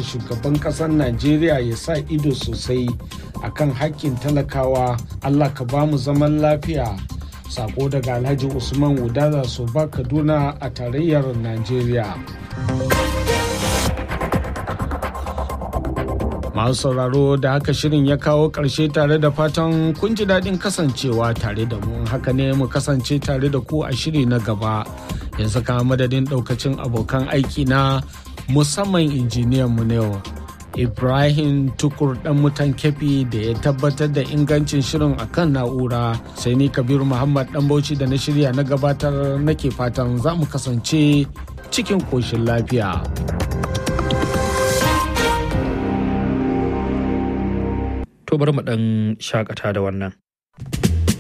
shugaban ƙasar najeriya ya sa ido sosai akan hakkin talakawa allah ka ba mu zaman lafiya sako daga alhaji usman wudada su ba kaduna a tarayyar najeriya masu sauraro da haka shirin ya kawo ƙarshe tare da fatan kun ji daɗin kasancewa tare da mu haka ne mu kasance tare da ku a shiri na gaba yanzu kama madadin ɗaukacin abokan aiki na musamman injiniyan mu ne ibrahim tukur dan mutan kefi da ya tabbatar da ingancin shirin akan na'ura sai ni kabiru muhammad dan bauchi da na shirya na gabatar nake fatan za mu kasance cikin koshin lafiya. To bari mu ɗan shakata da wannan.